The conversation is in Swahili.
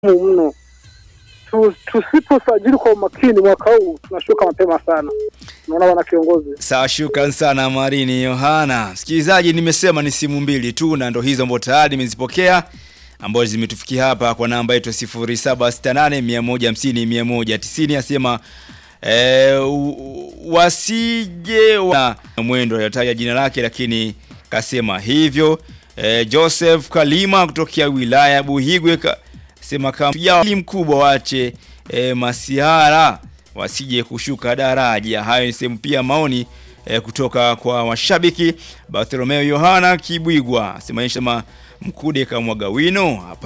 mno. Tu- Tusiposajili kwa umakini mwaka huu tunashuka mapema sana. Naona bwana kiongozi. Sawa, shukran sana Marini Yohana. Msikilizaji, nimesema ni simu mbili tu na ndo hizo ambazo tayari nimezipokea ambazo zimetufikia hapa kwa namba yetu 0768 150 190 asema eh, u- wasije na mwendo alitaja jina lake lakini kasema hivyo. Eh, Joseph Kalima kutokea wilaya ya Buhigwe ka, sema kama ya mkubwa wache eh, masihara wasije kushuka daraja. Hayo ni sehemu pia maoni eh, kutoka kwa mashabiki. Bartholomeo Yohana Kibwigwa sema sema mkude kamwaga wino hapa